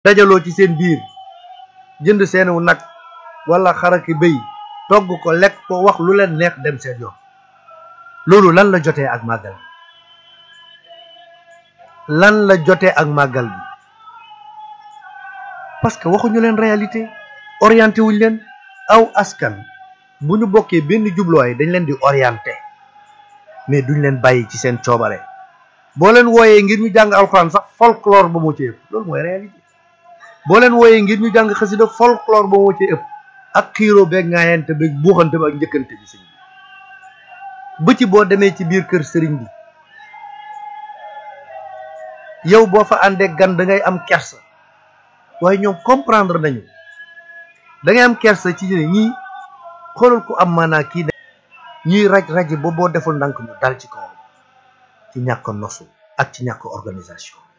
dajaloo ci seen biir jënd seenu nag wala xaraki bëy togg ko lekk ko wax lu leen neex dem seen yoon loolu lan la jotee ak màggal bi lan la jotee ak màggal bi parce que waxuñu leen réalité orienté wuñ leen aw askan bu ñu bokkee benn jubluwaay dañ leen di orienté mais duñ leen bàyyi ci seen coobare boo leen wooyee ngir ñu jàng alxuraan sax folklore ba moo ci ëpp loolu mooy réalité boo leen wooyee ngir ñu jàng xasida folklore ba moo ci ëpp ak xiiroo beeg ngaayante beeg buuxante bi ak njëkkante bi sëñ bi ba ci boo demee ci biir kër sëriñ bi yow boo fa àndee gan da ngay am kersa waaye ñoom comprendre nañu da ngay am kersa ci ne ñii xoolal ku am maanaa kii ne ñuy raj raji ba boo deful ndànk mu dal ci kawam ci ñàkk nosu ak ci ñàkk organisation